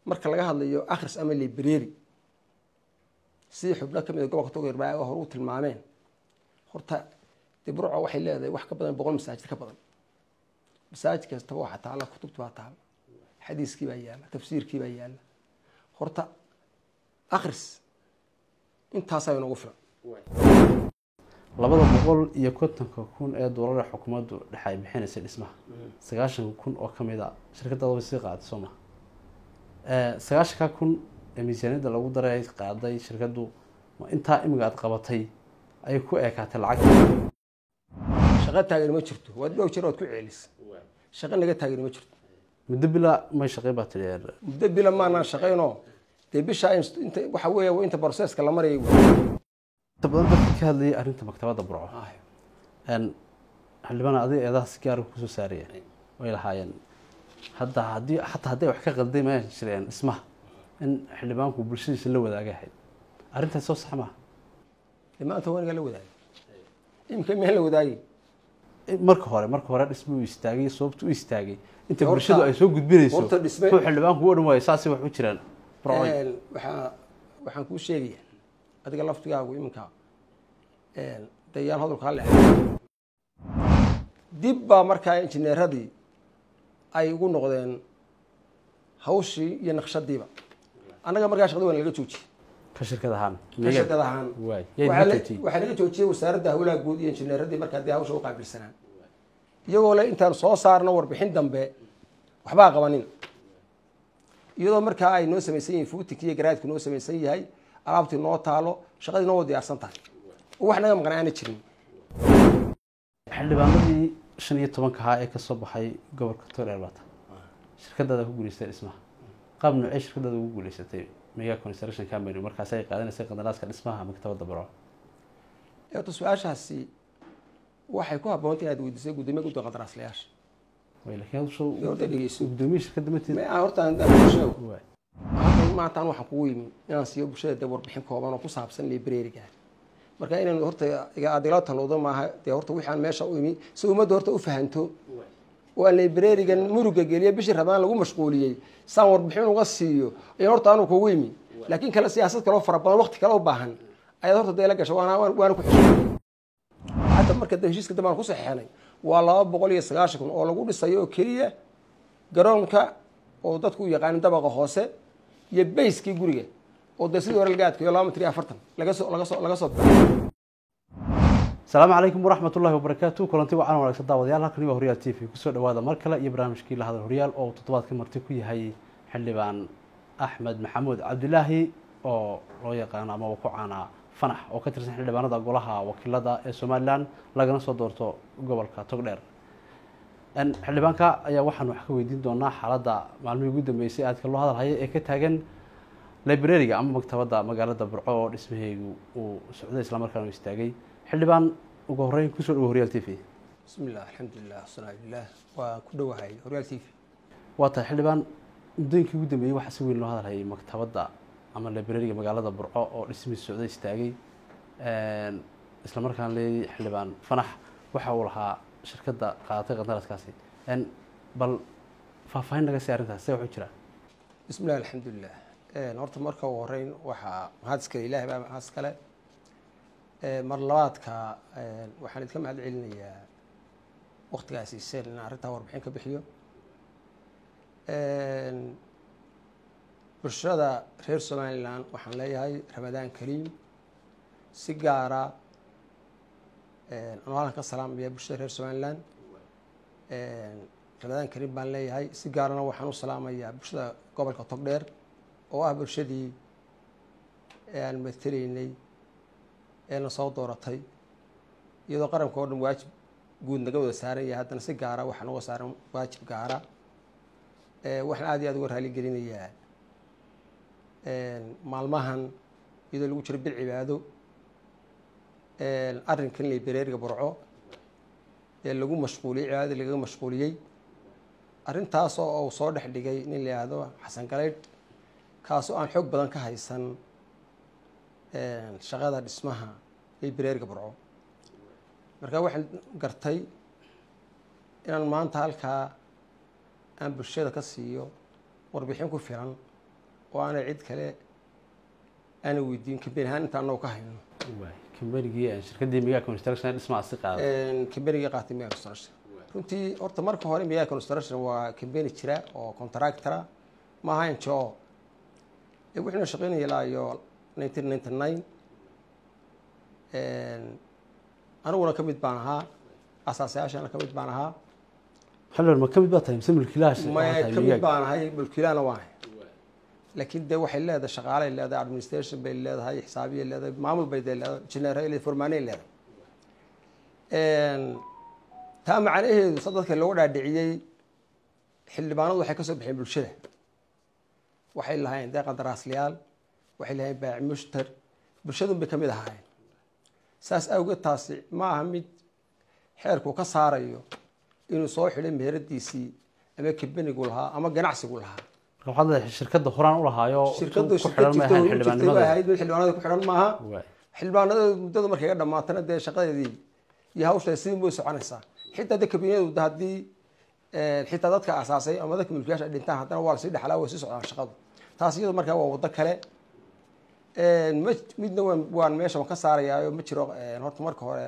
marka laga hadlayo akhris ama library sidii xubno ka mid a gobolka togdheer baa hore u tilmaameen horta dee burco waxay leedahay wax ka badan boqol masaajid ka badan masaajid kastaba waxaa taala kutubti baa taala xadiiskii baa yaala tafsiirkii baa yaala horta akhris intaasaa inoogu filan labada boqol iyo kontonka kun ee doolar ee xukuumaddu dhexe ay bixinaysay dhismaha sagaashan kun oo ka mid a shirkaddaada way sii qaaday soo maha sagaashanka kun ee miisaaniyadda lagu daray ay qaaday shirkaddu ma intaa imiga aad qabatay ayay ku eekaatay lacag shaqo taagan ma jirto waad dhowr jeer waad ku ceelis shaqo naga taagan ma jirto muddo bila may shaqay baa tidhi muddo bila maanaan shaqaynoo dee bishaa inta waxa weeya waa inta broseska la marayay inta badan dadka ka hadlayay arrinta maktabadda burco xildhibaan adiga eedaha si gaara kusoo saaraya way lahaayeen hadda haddii xataa hadday wax ka qalday ma jireen dhismaha in xildhibaanku bulshadiisa la wadaaga ahayd arrintaas soo sax maaha dee maanta wanigaa la wadaagay imika miyaan la wadaagay marka hore marka hore dhisma u istaagay sababta u istaagay inta Horta- bulshadu ay soo gudbinayso horta dhisme- kuwa xildhibaanku u odhan waayo saasay wax u jiraan burcoy waxaa waxaan kuu sheegaya adiga laftigaagu iminka dayaan hadalkaa le dib baa markaa injineeradii ay ugu noqdeen hawshii iyo naqshadiiba annaga markaa shaqada waa laga joojiyey ka shirkad ahaan ka shirkad ahaan waay yay waxaa naga la- joojiyey waxaa laga joojiyey wasaaradda hawlaha guud iyo injineeradii markaa dee hawsha u qaabilsanaa iyagoo le intaan soo saarno warbixin dambe waxbaa qabanin iyadoo markaa ay noo samaysan yihiin fuutinki iyo garaadku noo samaysan yahay alaabtii noo taalo shaqadii noo diyaarsan tahay oo wax naga maqan aana jirin xildhibaanadii shan iyo tobanka ahaa ee kasoo baxay gobolka togdheer baata shirkadaada ku guuleystay dhismaha qaab noocee shirkadaada ugu guuleysatay mega construction company markaasi ay qaadanaysay qandaraaska dhismaha maktabadda burco eeto su-aashaasi waxay ku habboonta inaad weydiisay guddoomiye guddiga qandaraaslayaasha way laakiin hadu soo Dee horta dhegeyso gudoomiye shirkadda mateed Ma- aan horta aan- aan sheego waay halkan maanta an waxaan kugu yimi inaan siiyo bulshada dee warbixin kooban oo ku saabsan librariga marka inaan horta iga adila talowdo maaha dee horta wixaan meesha u imi si ummadda horta u fahanto oo aan librarigan muruga geliyo bishii rabaan lagu mashquuliyey saan warbixin uga siiyo ayaan horta anu kugu yimi laakiin kale siyaasad kaloo fara badan waqti kale u baahan ayaad horta dee la gasha waana waana ku xishay hadda marka dee heshiiska dambe aan ku saxeexnay waa laba boqol iyo sagaashan kun oo lagu dhisayo oo keliya garoonka oo dadku u yaqaanin dabaqa hoose iyo bayskii guriga oo dee sidii hore laga adkeeyo laba mitir iyo afartan laga soo laga soo laga soo bilaabo asalaamu calaykum waraxmat ullahi wabarakaatu kulanti wacan wanaagsan daawadayaal halkani waa horyaal t v kusoo dhawaada mar kale iyo barnaamijkii la hadal horyaal oo toddobaadka marti ku yahay xildhibaan axmed maxamuud cabdilaahi oo loo yaqaano ama uu ku caanaa fanax oo ka tirsan xildhibaanada golaha wakiilada ee somalilan lagana soo doorto gobolka togdheer En, xildhibaanka ayaa waxaan wax ka weydiin doonaa xaaladda maalmihii ugu dambeysay aadka loo hadalhaya ee ka taagan librariga ama maktabadda magaalada burco oo dhismaheegu uu socday islamarkaana uu istaagay xildhibaan ugu horreyn kusoo dhawo horyaal t v bismi illah alxamdulilah wasalaatu lilah waa ku dhowahay horyaal t v waa tahay xildhibaan muddooyinkii ugu dambeeyey waxaa si weyn loo hadalhayay maktabadda ama librariga magaalada burco oo dhismihii socday istaagay isla markaan leeyay xildhibaan fanax waxa uu lahaa shirkadda qaadatay qandaraaskaasi En, bal faahfaahin naga sii arrintaas see waxu jiraa bismi illah alxamdulilah horta marka ugu horeyn waxaa mahad iskale ilahay baa mahad iskale mar labaadka waxaan idinka mahad celinayaa waktigaa siiseen inaan arrintaa warbixin ka bixiyo bulshada reer somalilan waxaan leeyahay ramadaan kariim si gaara anuu halkan ka salaamaya bulshada reer somalilan ramadaan kariim baan leeyahay si gaarana waxaan u salaamayaa bulshada gobolka togdheer oo ah bulshadii aan mateleynay ee na soo dooratay iyadoo qaranka oo dhan waajib guud naga wada saaran yahay haddana si gaara waxaa noga saaran waajib gaara waxaan aad iyo aad uga raali gelinayaa maalmahan iyadoo lagu jiro bil cibaado arrinkan librariga burco ee lagu mashquuliyey cibaadada lagaga mashquuliyey arrintaas oo uu soo dhex dhigay nin la yihahdo xasan galeydh kaasoo aan xoog badan ka haysan shaqada dhismaha librariga burco marka waxaan gartay inaan maanta halkaa aan bulshada ka siiyo warbixin ku filan oo aanay cid kale aana weydiin kambeni ahaan inta anagu ka hayno waay kambanigii shirkaddii migaa construction dhismaa si qaada kambenigii qaatay miga construction runtii horta marka hore miga construction waa kambeni jira oo contractora ma aha n j o wuxuuna shaqeynaya ilaa iyo nineteen ninety nine aniguna ka mid baan ahaa asaasayaashana ka mid baan ahaa xildhibaan ma ka mid baa tahay mise mulkiilaha maya ka mid baan ahay mulkiilaana waan ahay laakiin dee waxay leedahay shaqaalay leedahay administration bay leedahay xisaabiyay leedahay maamul bay dee leedahay engineer leedahay formaanay leedahay taa macnaheedu sa dadka looga dhaadhiciyey xildhibaanadu waxay ka soo baxeen bulshada waxay lahayn dee qandaraasliyaal waxay lahayn baac mushtar bulshadun bay ka mid ahaayeen saas awgeed taasi ma aha mid xeerku ka saarayo inuu soo xidhay meheradiisii ama kambenigu lahaa ama ganacsigu lahaa waxaad leedahay shirkadda horaan u lahaayo shirkadu ku shirkad xidhan jirta maahan oo jirtay xildhibaanimada waa ahayd mid xildhibaanada ku xidhan maaha waay xildhibaanada muddadu markay ga dhamaatana dee shaqadeedii iyo hawsha sidii way soconaysaa xitaa de kabiniyadu de haddii xitaa dadka asaasay ama dadka mulkiyaasha ay dhintaan haddana waa lasii dhexlaa way sii socdaan shaqadu taas iyado markaa waa waddo kale ma midna waan waan meesha ka saarayaayo ma jiro horta marka hore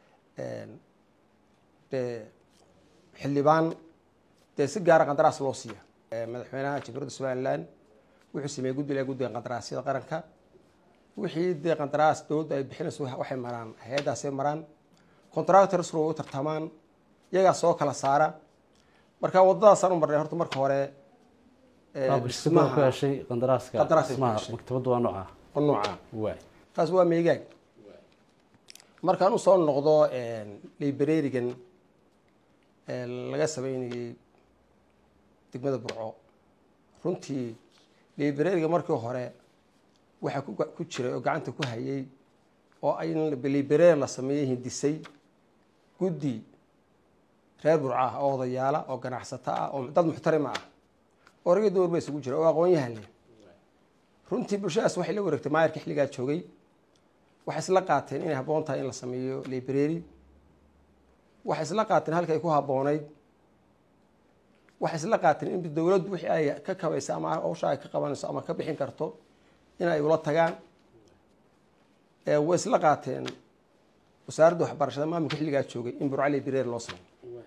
dee xildhibaan dee si gaara qandaraas loo siiya madaxweynaha jamhuuriyadda somaliland wuxuu sameeyey guddiga guddiga qandaraasyada qaranka wixii dee qandaraas dowladda ay bixinayso waxay maraan hay-addaasay maraan contractors way u tartamaan iyagaa soo kala saara marka waddadaasaan u marnay horta marka hore waaba shirkadda ku heshay qandaraaska Qandaraas ay ku dhismaha heshay. maktabadda waa nooca oo nooca waay taas waa meegaag markaan usoo noqdo librarigan laga sameynayey degmada burco runtii librariga markii hore waxaa ku ku jiray oo gacanta ku hayay oo ay library la sameeyey hindisay guddi reer burco ah oo odayaala oo ganacsato ah oo dad muxtarima ah oo rag iyo dumar ba isugu jira oo aqoon-yahan leh runtii bulshadaas waxay la wareegtay maayarka xilligaa joogay waxay isla qaateen inay habboon tahay in la sameeyo library waxay isla qaateen halka ay ku habboonayd waxay isla qaateen in dowladdu wixii ay ka kabaysa ama hawsha ay ka qabanayso ama ka bixin karto in ay ula tagaan ee way isla qaateen wasaaradda waxbarashada maamulka xilligaa joogay in burco library loo sameeyo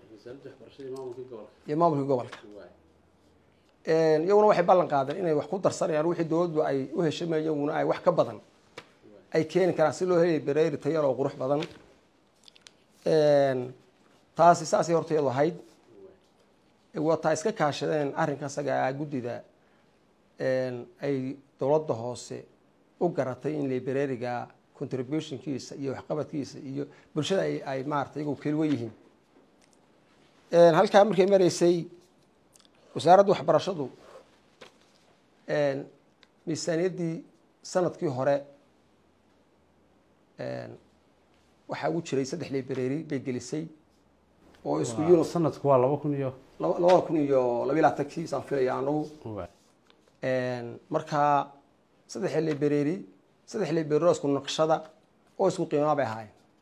iyo maamulka gobolka iyaguna waxay ballan qaadeen inay wax ku darsanayaan wixii dowladdu ay u heshamay iyaguna ay wax ka badan ay keeni karaan si loo heli bereeri tayar oo qurux badan taasi saasay horta iyadu ahayd wataa iska kaashadeen arrinka isaga ah guddida ay dowladda hoose u garatay in librariga contributionkiisa iyo waxqabadkiisa iyo bulshada ay ay maarata iyagu kelwo yihiin halkaa markay maraysay wasaaradda waxbarashadu miisaaniyaddii sanadkii hore waxaa ugu jiray saddex library bay gelisay oo isku yunus sanadku waa laba kun iyo laba- labada kun iyo labiyi labaatankii saan filaya anagu waay markaa saddex library saddex library oo isku naqshada oo isku qiimaa bay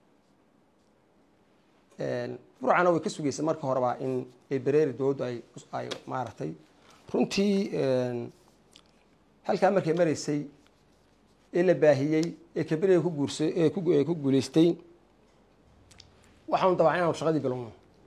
ahaayeen burcana way ka sugeysay marka horeba in library dowladdu ay ay maaragtay runtii halkaa markay maraysay ee la baahiyey ee kaberiga ku guursay ee ku ee ku guuleystay waxaanu dabacay inaanu shaqadii bilowno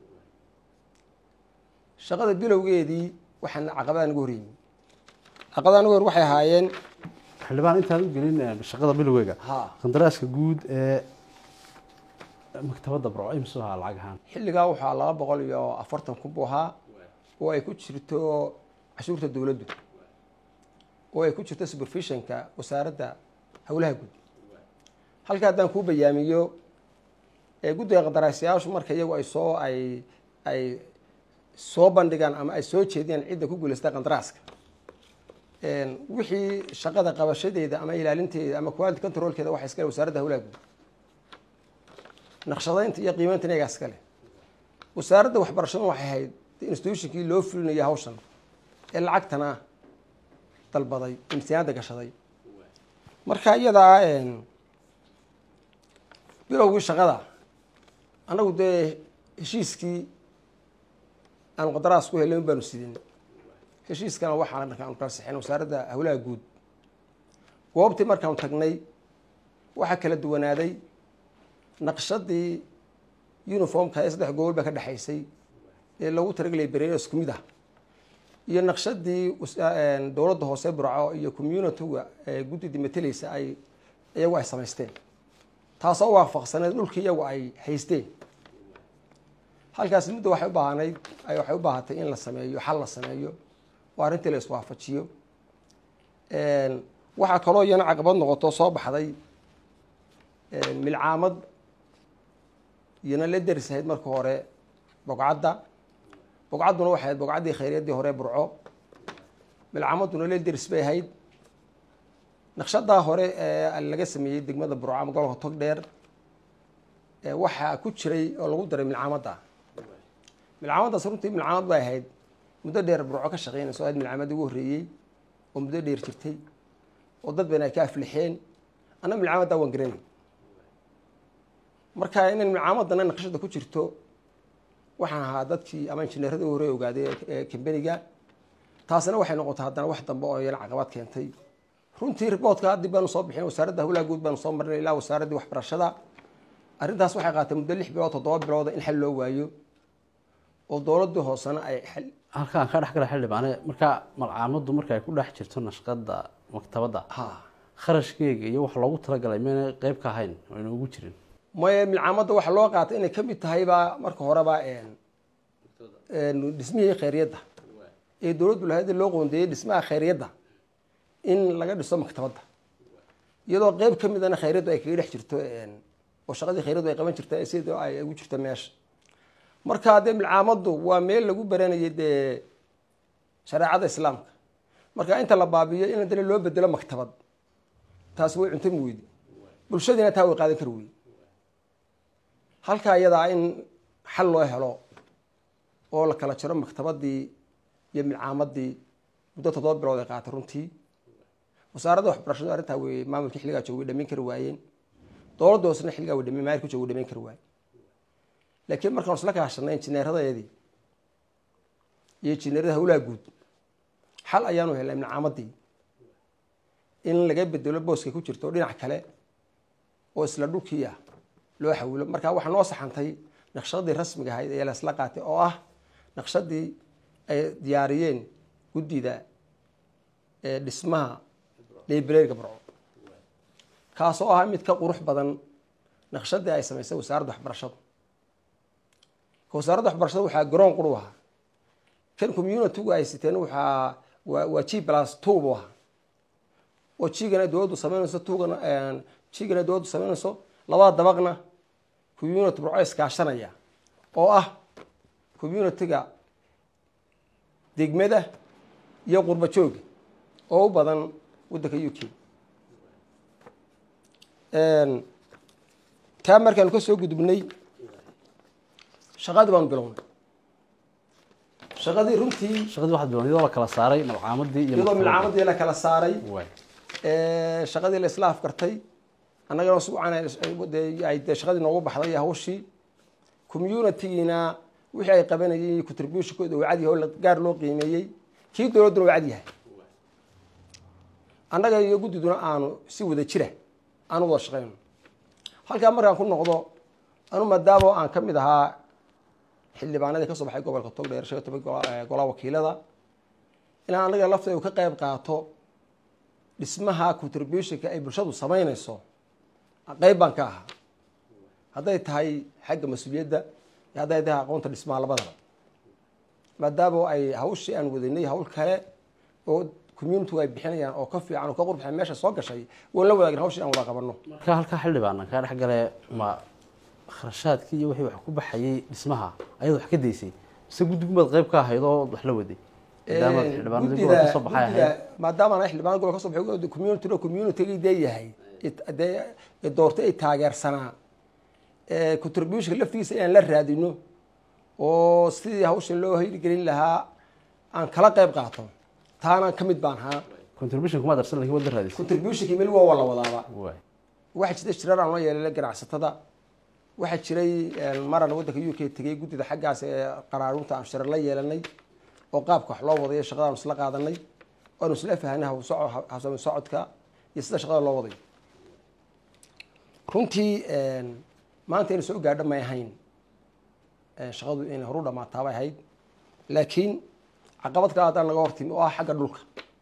shaqada bilowgeedii waxaan caqabada nagu horyimi caqabada nagu hor waxay ahaayeen xildhibaan intaan u gelin eh, shaqada bilowgeega ha qandaraaska guud ee maktabadda burco imsuu ahaa lacag ahaan xilligaa waxaa laba boqol iyo afartan kun buu ahaa oo ay ku jirto cashuurta dowladdu oo ay ku jirto supervisionka wasaaradda howlaha guud halka haddaan kuu bayaamiyo ee guddiga qandaraasyaashu marka iyagu ay soo ay ay soo bandhigaan ama ay soo jeediyaan cidda ku guuleystay qandaraaska wixii shaqada qabashadeeda ama ilaalinteeda ama quality controlkeeda waxa iskale wasaaradda howlaha guud naqshadaynta iyo qiimaynta iyagaa iskale wasaaradda waxbarashadu waxay ahayd institutionkii loo fulinaya hawshan ee lacagtana dalbaday imtixaanada gashaday marka iyadaa bilowgii shaqada annagu dee heshiiskii aanu qandaraas ku helay un baanu sidin heshiiskana waxaan markaan kala sixin wasaaradda howlaha guud goobtii markaan tagnay waxaa kala duwanaaday naqshadii uniformka ee saddex gobol baa ka dhexaysay ee loogu talagelay bereer isku mid ah iyo naqshadii dowladda hoose burco iyo communitiga ee guddidii mateleysa ay iyagu ay samaysteen taasoo waafaqsaneed dhulkii iyagu ay haysteen halkaas midda waxay u baahanayd waxay u baahatay in la sameeyo xal la sameeyo oo arrintii la iswaafajiyo waxaa kaloo iyana caqabad noqoto soo baxday milcaamad iyana la deris ahayd marka hore bogcadda bogcadduna waxay ahayd bogcaddii khayriyaddii hore burco milcaamaduna la deris bay ahayd naqshadaa hore ee laga sameeyey degmada burco ama gobolka tog dheer waxaa ku jiray oo lagu daray milcaamadda milcaamaddaas runtii milcaamad bay ahayd muddo dheer burco ka shaqeynayso ahayd milcaamadda ugu horreeyey oo muddo dheer jirtay oo dad badan ay ka aflixeen anna milcaamaddaa waan garanay marka inay milcaamadana naqshada ku jirto waxaan ahaa dadkii ama injineerada hore ogaaday ee kambeniga taasina waxay noqotay haddana wax dambe oo iyana caqabad keentay runtii riboodka haddii baanu soo bixin wasaaradda howlaha guud baanu soo marnay ilaa wasaaraddii waxbarashada arrintaas waxay qaatay muddo lix bilood toddoba bilooda in xal loo waayo oo dowladdii hoosena ay xal halkaan ka dhex gala xildhibaane marka malcaamaddu marka ay ku dhex jirto nashqada maktabadda ha kharashkeega iyo wax loogu talagalay mayna qeyb ka ahayn oo ayna ugu jirin maye milcaamadda waxaa loo qaatay inay ka mid tahaybaa marka horeba dhismihii khayryadda ee dowladdu lahayd loo qoondeeyey dhismaha khayryadda in laga dhiso maktabadda iyadoo qeyb ka midana khayryaddu ay kaga dhex jirto oo shaqadii khayryaddu ay qaban jirta sida ay ugu jirto meesha marka dee milcaamaddu waa meel lagu baranayay dee shareecada islaamka marka inta la baabiyo in haddana loo bedelo maktabad taasi way cuntami weyde bulshadiina taa way qaadan kari weyde halkaa iyadaa in xal loo helo oo la kala jiro maktabadii iyo milcaamadii muddo toddoba bilood ay qaatay runtii wasaaradda waxbarashadu arrintaa wey maamulkii xilligaa jooga way dhamayn kari waayeen dowladda hoosena xilligaa way dhamayn maayirku jooga way dhamayn kari waayen laakiin markaan isla kaashanay injineeradaeedii iyo injineerada howlaha guud xal ayaanu helnay milcaamadii in laga bedelo booska ku jirto dhinac kale oo isla dhulkii ah loo xawilo marka waxaa noo saxantay naqshadii rasmiga ahayd ee lasla qaatay oo ah naqshadii ay diyaariyeen guddida dhismaha librariga burco kaasoo ah mid ka qurux badan naqshadii ay samaysay wasaaradda waxbarashadu wasaaradda waxbarashada waxaa garoon quru ahaa kan communitigu ay siteen waxaa waa waa g plus two bu ahaa oo jigana dowladdu samaynayso tugana jigana dowladdu samaynayso labada dabaqna community burco iskaashanaya oo ah communitiga degmada iyo qurba jooga oo u badan waddanka u k taa markaanu ka soo gudubnay shaqadii baanu bilownay shaqadii runtii shaqadii waxaad bilown iyadoo la kala saaray malcaamadii iyo iyadoo maktabadda. milcaamadii la kala saaray Waay. shaqadii la isla afkartay annagana si wacan ay dee shaqadii noogu baxday iyo hawshii communitigiina wixii ay qabanayeen iyo contributionkooda waa cadyahay oo la- gaar loo qiimeeyey kii dowladduna waa cadyahay annaga iyo guddiduna aanu si wada jira aanu wada shaqayno halkaa markaan ku noqdo anu maadaama aan ka mid ahaa xildhibaanadii ka soo baxay gobolka togdheer shan iyo toban gola- eh, golaha wakiilada inaan annaga lafteedu ka qayb qaato dhismaha contributionka ay bulshadu samaynayso qeyb baan ka ahaa hadday tahay xagga mas-uuliyadda iyo hadday tahay aqoonta dhismaha labadaba maadaama ay hawshii aan wadanay hawl kale oo communitigu ay bixinayaan oo ka fiican oo ka qurbaxay meesha soo gashay waan la wadaagin hawshii aan wada qabanno marka halkaa xildhibaan kaa dhex gale ma kharashaadkii iyo wixii wax ku baxayay dhismaha ayaad wax ka daysay mise guddigumaad qayb ka ahayd oo wax la waday maadaama xildhibaanadii gobol ka soo baxay ahayd maadaama ana xildhibaan gobol ka soo baxay community communitygii dee yahay it- dee ee doortay ay taageersanaa ee contributionka laftigiisa inaan la raadino oo sidii hawshan loo hirgelin lahaa aan kala qayb qaato taana ka mid baan ahaa contribution kuma darsan lakin waad la raadisay contributionkii meel waa waa la wadaaba waay waxaa jirta shirar aan la yeelay ganacsatada waxaa jiray maran waddanka u k tegay guddida xaggaas ee qaraarunta aan shirar la yeelanay oo qaabka wax loo wadayo shaqadaanu isla qaadanay waanu isla fahanay hawsami socodka iyo sida shaqada loo wadayo runtii maanta inay soo gaadho may ahayn shaqadu inay horu dhamaataa bay ahayd laakiin caqabad kale haddaan naga hortimi oo ah xagga dhulka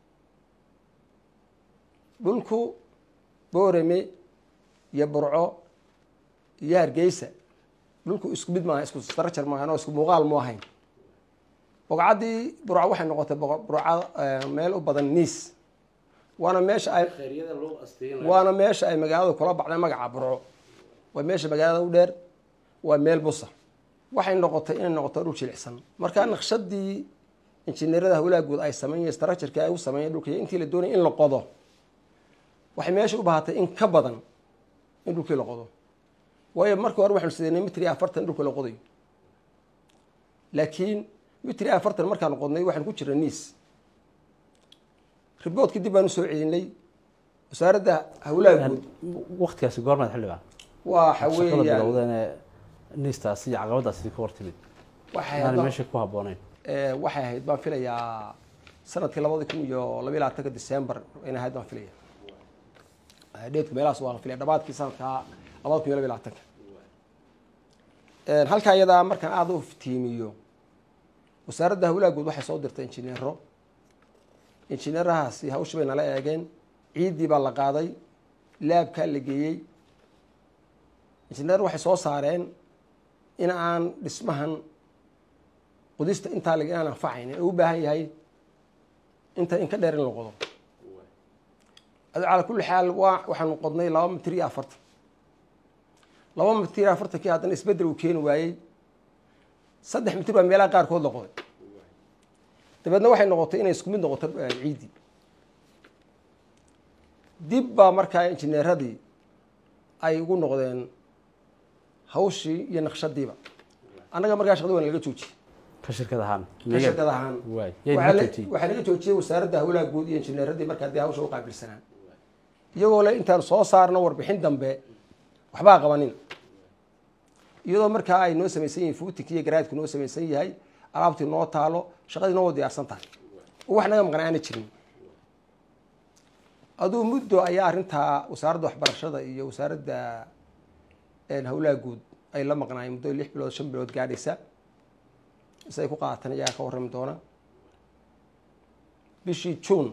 dhulku boorame iyo burco iyo hargeysa dhulku isku mid maaha isku structure maahan oo isku muuqaal mu ahayn boqocaddii burco waxay noqotay burca meel u badan niis waana meesha ay waana meesha ay magaalada kula baxday magaca burco waa meesha magaalada u dheer waa meel busa waxay noqotay inay noqoto dhul jilicsan markaa naqshadii injineerada hawlaha guud ay sameeyeen structureki ay u sameeyeen dhulka intii la doonay in la qodo waxay meesha u baahatay in ka badan in dhulkii la qodo waayo markii hore waxaanu sideynay mitri afartan dhulka la qodayo laakiin mitri afartan markaanu qodnay waxaanu ku jirna niis riboodkii dib baan usoo celinay wasaaradda hawlaha guud waktigaasi goormaad xildhibaan waxa shaqada weeyaan bilowdeene niistaasi iyo caqabadaasi ka hortimid waxay inaanay ahayd- meesha ku habbooneyn ee, waxay ahayd baan filayaa sanadkii labadi kun iyo labiyi labaatanka december inay ahayd baan filaya Eh, dheedku meelahaas waan filaya dhamaadkii sanadka labada kun iyo labiyi labaatanka halkaa iyadaa markaan aada u iftiimiyo wasaaradda hawlaha guud waxay soo dirtay injineero injineerahaasi hawshii bay nala eegeen ciiddii baa la qaaday laabkaa la geeyey injineer waxay soo saareen in aan dhismahan qudista intaa lag inaan anfacaynin oo u baahan yahay inta in ka dheer in la qodo ado calaa kulli xaal waa waxaanu qodnay laba mitir iyo afartan laba mitir iyo afartankii haddana isbeddel uu keeni waayey saddex mitir baa meelaha qaarkood la qoday dabeedna waxay noqotay inay isku mid noqoto eh, ciiddii dib baa markaa injineeradii ay ugu noqdeen hawshii iyo naqshadiiba annaga markaa shaqadii waa laga joojiyey ka shirkad ahaan ka shirkad ahaan waay yay waxaa naga la- joojiyey waxaa laga joojiyey wasaaradda hawlaha guud iyo injineeradii markaa dee hawsha u qaabilsanaa iyagoo le intaan soo saarno warbixin dambe waxbaa qabanin iyadoo markaa ay noo samaysan yihiin fuutinki iyo garaadku noo samaysan yahay alaabtii noo taalo shaqadii noo diyaarsan tahay oo wax naga maqan aana jirin aduu muddo ayaa arrintaa wasaaradda waxbarashada iyo wasaaradda een, hawlaha guud ay la maqnaayeen muddo lix bilood shan bilood gaadhaysa siday ku qaatan iyagaa ka warrami doona bishii june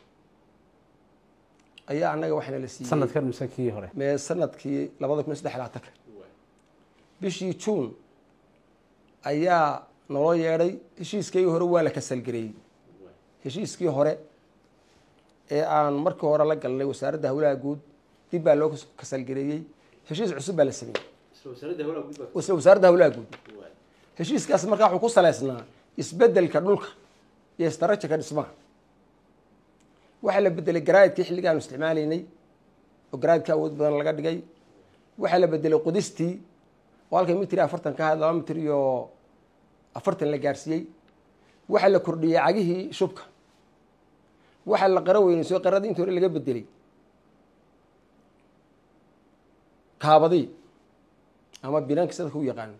ayaa annaga waxaana la siiyey sanadkan mise kii hore mee sanadkii labada kun iyo saddex iyo labaatanka bishii june ayaa naloo yeedhay heshiiskii hore waa la kasalgareeyey heshiiskii hore ee aan markii hore la galnay wasaaradda hawlaha guud dib baa loo kasalgareeyey heshiis cusub baa la sameeyey isla wasaaradda hawlaha guud heshiiskaas markaa wuxuu ku saleysnaa isbedelka dhulka iyo istarajirka dhismaha waxaa la bedelay garaadkii xilliga aanu isticmaalaynay oo garaadka awood badan laga dhigay waxaa la bedelay qudistii oo halkay mitir iyo afartan ka ahayd laba mitir iyo afartan la gaarsiiyey waxaa la kordhiyey cagihii shubka waxaa la qaro weynayso qaradii intii hore laga bedelay kaabadii ama binaanka sidadka u yaqaano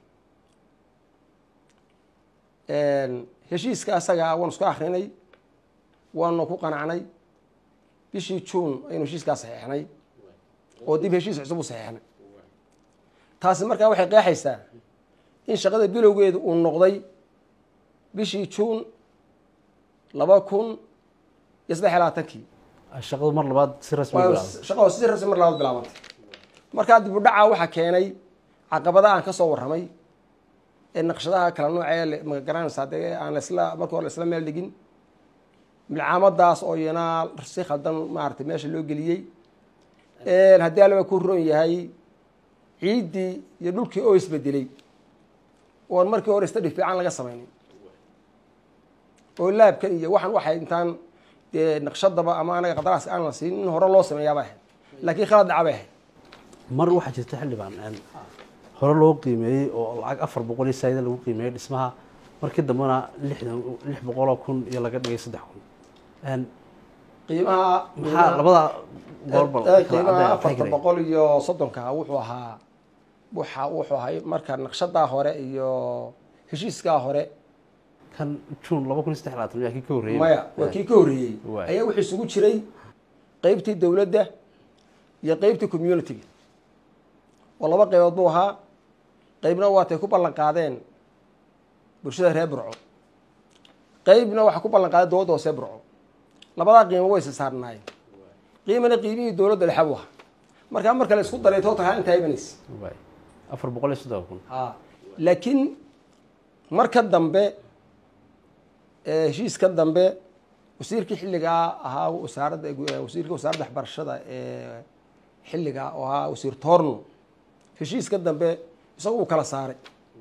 heshiiska asagaa waanu isku akrinay waanu ku qanacnay bishii juun aynu heshiiskaa saxeexnay oo dib heshiis cusub u saxeexnay taasi markaa waxay qeexaysaa in shaqada bilowgeedu uu noqday bishii juun laba kun iyo saddex iyo labaatankii shaqadu mar labaad si rasmi u waa bilaabay shaqo si rasmi mar labaad bilaabantay markaa dib u dhacaa waxaa keenay caqabada aan ka soo warramay ee naqshadaha kala noocee ma garanaysaa dee aan laisla marka hore laisla meel dhigin milcaamadaas oo iyana si khaldan maaragtay meesha loo geliyey haddii alaba ku ron yahay ciiddii iyo dhulkii oo isbedelay oon markii hore stadi fiican laga samaynin oo laabkan iyo waxaan waxay intaan dee naqshadaba ama anaga qadaraas aan la siin in hore loo sameeyaabay ahayd laakiin khalad dhaca bay ahayd mar waxaa jirta xildhibaan een, hore loo qiimeeyey oo lacag afar boqol iyo saayida lagu qiimeeyey dhismaha markii dambena lixdan lix boqoloo kun iyo laga dhigay saddex kun Een, qiimaha maxaa labada goolbal Eh, qiimaha afartan boqol iyo soddonka wuxuu ahaa waxa wuxuu ahay marka naqshadaa hore iyo heshiiskaa hore kan june laba kun iyo saddex labaatan miyaa kii ka horreeyey maya waa kii ka horreeyey Waay. ayaa wuxuu isugu jiray qeybtii dowladda iyo qeybtii communitiga oo laba qaybood buu ahaa qeybna waatay ku ballan qaadeen bulshada reer burco qeybna waxaa ku ballan qaaday dowladda hoose burco labadaa qiimo way isa saarnaayeen qiimana qiimihii dowladda dhexe buu ahaa markaa marka la isku daray total haa intaa imanaysa waay afar boqol iyo soddon kun ha laakiin marka dambe ee heshiiska dambe wasiirkii xilligaa ahaa wasaaradda wasiirka wasaaradda waxbarashada ee xilligaa oo ahaa wasiir toorno heshiiska dambe isagu uu kala saaray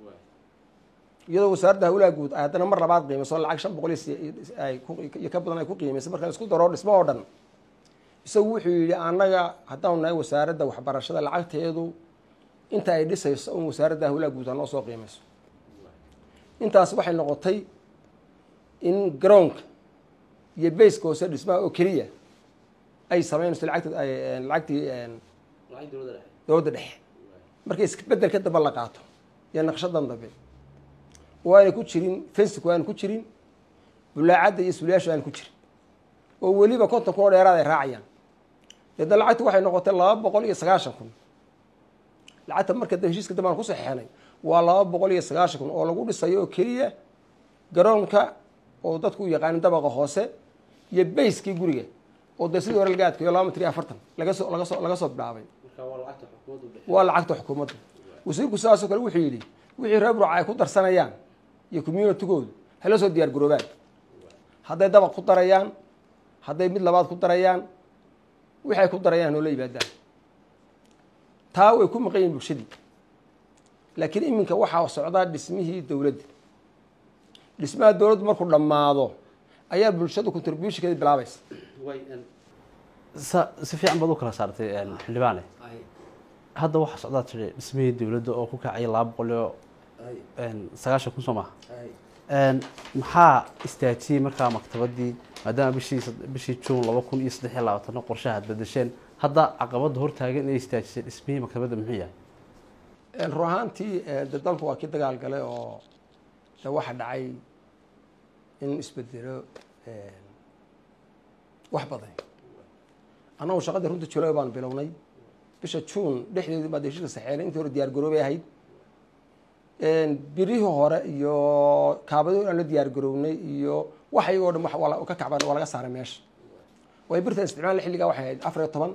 iyadoo wasaaradda hawlaha guud ay haddana mar labaad qiimayso lacag shan boqol iyo si- ay ku- iyo ka badan ay ku qiimaysay marka la isku daro dhismo oo dhan isagu wuxuu yidhi annaga haddaanu nahay wasaaradda waxbarashada lacagteedu inta ay dhisayso un wasaaradda hawlaha guud ha noo soo qiimayso intaas waxay noqotay in garoonka iyo bayska hoose dhismaha oo keliya ay samaynayso lacagta ay- lacagtii dowladda dhexe markay isbeddelka dambe la qaato iyo naqshadan dambe waana ku jirin fensik waana ku jirin bulaacadda iyo suliyaashu aana ku jirin oo weliba konton kun oo dheeraad ay raacayaan deedna lacagtu waxay noqotay laba boqol iyo sagaashan kun lacagta marka dambe heshiiska dambe aan ku saxeexnay waa laba boqol iyo sagaashan kun oo lagu dhisayo oo keliya garoonka oo dadku u yaqaanin dabaqa hoose iyo bayskii guriga oo dee sidii hore laga adkeeyo laba mitir iyo afartan laga soo laga soo laga soo bilaabay waa lacagta xukuumadda wasiirku sidaasoo kale wuxuu yidhi wixii reer burca ay ku darsanayaan iyo communitigoodu hala soo diyaar garoobaan hadday dabaq ku darayaan hadday mid labaad ku darayaan waxay ku darayaan noola yimaadaan taa way ku maqan yihin bulshadii laakiin iminka waxaa socdaa dhismihii dowladda dhismaha dowladdu markuu dhammaado ayaa bulshadu contributionkeeda bilaabaysa sa si fiican baad u kala saartay xildhibaane hadda waxaa socdaa tiri dhismihii dowladda oo ku kacaya laba boqol iyo sagaashan kun soo maha maxaa istaajiyey markaa maktabadii maadaama bishii bishii juun laba kun iyo saddex iyo labaatano qorshaha ad bedesheen hadda caqabadda hortaagan inay istaajisay dhismihii maktabadda muxuu yahay run ahaantii de dalku waa kii dagaal galay oo de waxa dhacay in isbedelo wax badan annagu shaqadii runta julay baan bilownay bisha juun dhexdeedii baa de heshiiska saxeelay intii hore diyaar garoobay ahayd birihii hore iyo kaabadi aan la diyaar garownay iyo wax iyagoo dhan waa la- ka kacban waa laga saaray meesha way birtan isticmaal xilligaa waxay ahayd afar iyo toban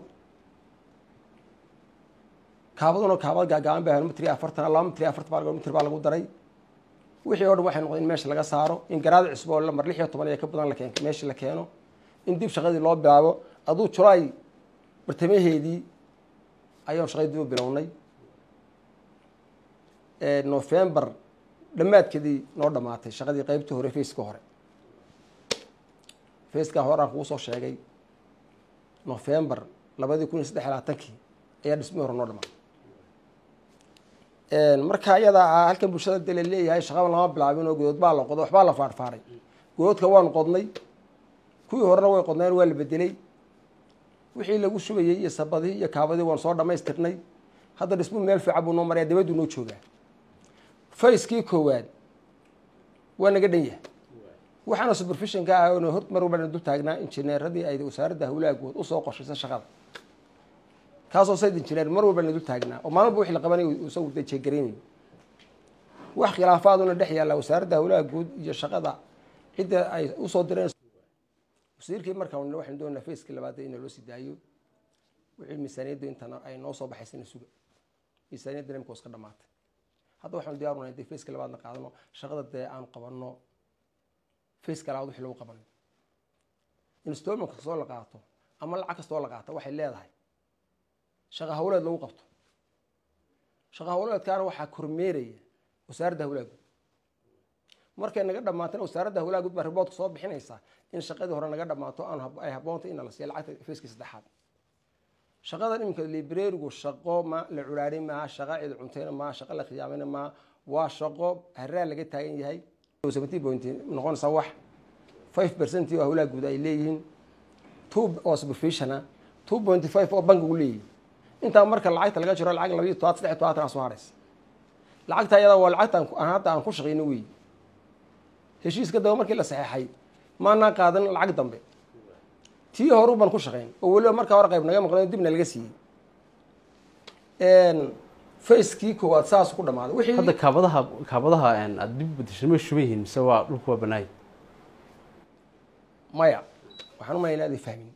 kaabaduna kaabad gaagaaban bay ahayd mitri afartan laba mitri afartan baa mitr baa lagu daray wixii oo dhan waxay noqdeen in meesha laga saaro in garaad cusbo oo lamar lix iyo toban iyo ka badan la keen meesha la keeno in dib shaqadii loo bilaabo aduu julaay bartamaheedii ayaan shaqadii dib u bilownay november dhammaadkeedii noo dhamaatay shaqadii qeybtii hore faceka hore faceka hore aan kugu soo sheegay november labadii kun iyo saddex iyo labaatankii ayaa dhismihii hore noo dhamaatay marka iyada ah halkan bulshada de la leeyahay shaqaba lama bilaabin oo godood baa la qodo waxbaa la faarfaaray godoodka waanu qodnay kuwii horena way qodneen waa la bedelay wixii lagu shubayey iyo sabadihii iyo kaabadii waan soo dhamaystirnay hadda dhismuhu meel fiican buu noo maraya dabaduu noo joogaa facekii koowaad waa naga dhan yahay waxaana supervisionka ah oona hor mar walba dul taagnaa injineeradii ay wasaaradda hawlaha guud usoo qoshaysa shaqada kaasoo sayd injineer mar walba na dul taagnaa oo maalin walba wixii la qabanay isagu de jeegaraynayo wax khilaafaaduna dhex yaalla wasaaradda hawlaha guud iyo shaqada cidda ay usoo direen wasiirkii markaa waxaynu doonaa facekii labaad in loo sii daayo wixii miisaaniyaddu intana ay noo soo baxaysana suga miisaaniyadda nimka iska dhamaatay hadda waxaanu diyaarunahay dee faceka labaadna qaadano shaqada dee aanu qabanno faceka labaad wixii lagu qabanayo installment kastoo la qaato ama lacag kastoo la qaato waxay leedahay shaqa hawleed lagu qabto shaqa hawleedkaana waxaa kormeeraya wasaaradda hawlaha guud markay naga dhamaatana wasaaradda hawlaha guud baa riboodka soo bixinaysa in shaqadii hore naga dhamaato aan ay haboontay in la siiya lacagta facekii saddexaad shaqadan iminka librarigu shaqo ma la curaari maaha shaqa cid cuntayna maaha shaqa la khiyaamayna maaha waa shaqo haraa laga taagan yahay seventeen point noqonaysa wax five percent oo hawlaha guud ay leeyihiin two oo supervisiona two point five oo bankigu leeyihin intaa marka lacagta laga jiro lacag labayo todobaad saddex todobaatan aa soo haraysa lacagta ayada waa lacagta aan hadda aan ku shaqeyno wey heshiiska daba markii la saxeexay maanaan qaadan lacag dambe tii horu baan ku shaqayn oo weliba markaa hore qayb naga maqnay dibna laga siiyey facekii koowaad saas ku dhamaaday wixii hadda kaabadaha kaabadaha aada dib u bedeshay ma shuban yihiin mise waa dhulku waa banaay maya waxaan u malaynaa aday fahmin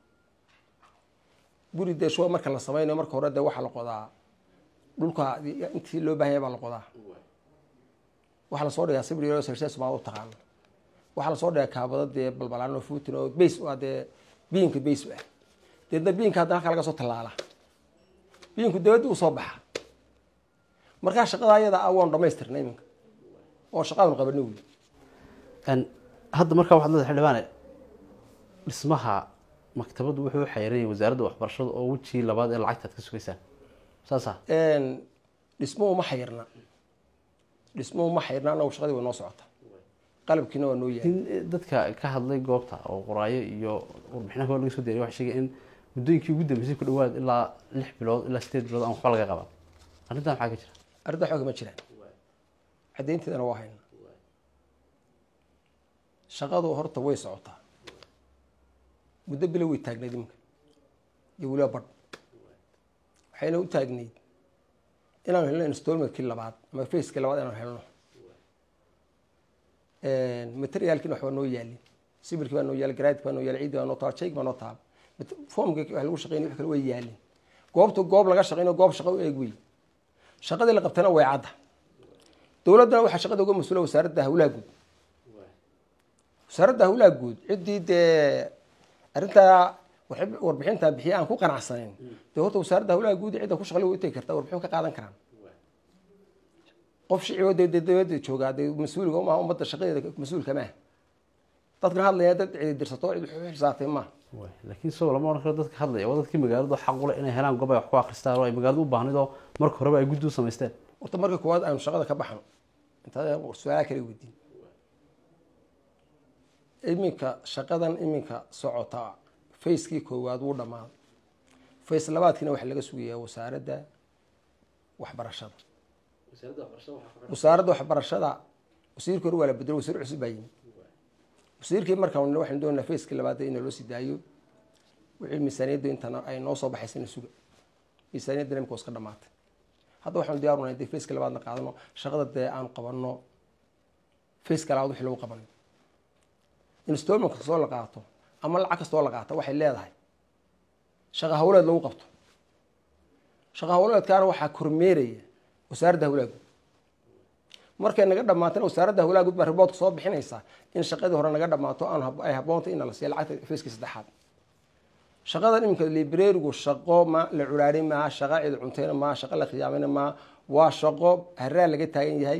guri dee shuba marka la samaynayo marka hore dee waxaa la qodaa dhulka intii loo baahanya baa la qodaa waxaa lasoo dhigaa sibir selses baa u taqaano waxaa lasoo dhigaa kaabada dee balbalaan oo fuutin oo bays waa dee biinka bays u ah deedna biinka haddana halka laga soo tallaala biinku dabadda usoo baxa markaa shaqada ayada ah waanu dhamaystirna iminka oo shaqaanu qabana wey hadda markaa waxaad leedahay xildhibaane dhismaha maktabaddu wuxuu u xayiranyahay wasaaradda waxbarashada oo wejii labaad ee lacagta aad ka sugaysaan saasa dhismuhu ma xayirna dhismuhu ma xayirna anagu shaqadii way noo socota qalabkiina waa noo yahay in dadka ka hadlay goobta oo qoraayo iyo warbixinaha laga soo diyaray waxay sheegay in muddooyinkii ugu dambeysay ku dhawaad ilaa lix bilood ilaa sideed bilood aan waxba laga qaban arrintan maxaa ka jira arrinta xooga ma jiraan caddaynteedana waa hayna shaqadu horta way socotaa muddo bilo way taagnayd iminka iyo weliba badh waxayna u taagnayd inaanu helno installmentkii labaad ama facekii labaad inaanu helno materialkiina waxbaa noo yaalin sibilkii baa noo yaal garaadki baa noo yaal ciiddi baa noo taal jayg baa noo taal formki wax lagu shaqeynay wax kale way yaalin goobta goob laga shaqeynayo goob shaqo u eeg wey shaqadii la qabtana way cadda dowladdana waxaa shaqada uga mas-uula wasaaradda hawlaha guud wasaaradda hawlaha guud ciddii dee arrintaa warbixintaa bixiya aan ku qanacsanayn dee horta wasaaradda hawlaha guud cidda ku shaqlay way utegi kartaa warbixin ka qaadan karaan qof shiciboo dee dee dowladda joogaa dee mas-uuliga maaha ummadda shaqadeeda mas-uulka maaha dadkan hadlaya dad cidi dirsato cid wax xisaabtay maaha laakiin isagoo lama odhan karo dadka hadlaya waa dadkii magaaladu xaq u leh inay helaan goob ay wax ku akristaan oo ay magaaladu u baahnid oo marka horeba ay guddi u samaysteen horta marka koowaad aanu shaqada ka baxno intaad su-aalaha kala weydiin iminka shaqadan iminka socota facekii koowaad wuu dhammaaday face labaadkiina waxaa laga sugayaa wasaaradda waxbarashada wasaaradda waxbarashada wasiirka hore waa la bedelo wasiir cusub baa yimi wasiirkii markaan waxaynu doonaa facekii labaad in loo sii daayo wixii miisaaniyadda intana ay noo soo baxaysana suga miisaaniyadda imika iska dhamaatay hadda waxaanu diyaarunay dee faceka labaadna qaadano shaqada dee aanu qabanno faceka labaad wixii lagu qabanayo installment kastoo la qaato ama lacag kastoo la qaato waxay leedahay shaqa hawleed lagu qabto shaqa hawleedkaana waxaa kormeeraya wasaaradda hawlaha guud markay naga dhamaatana wasaaradda hawlaha guud baa riboodka soo bixinaysa in shaqadii hore naga dhamaato aan ay haboontay in la siiya lacagta facekii saddexaad shaqadan iminka librarigu shaqo ma la culaari maaha shaqa cid cuntayna maaha shaqa la khiyaamayna maaha waa shaqo haraa laga taagan yahay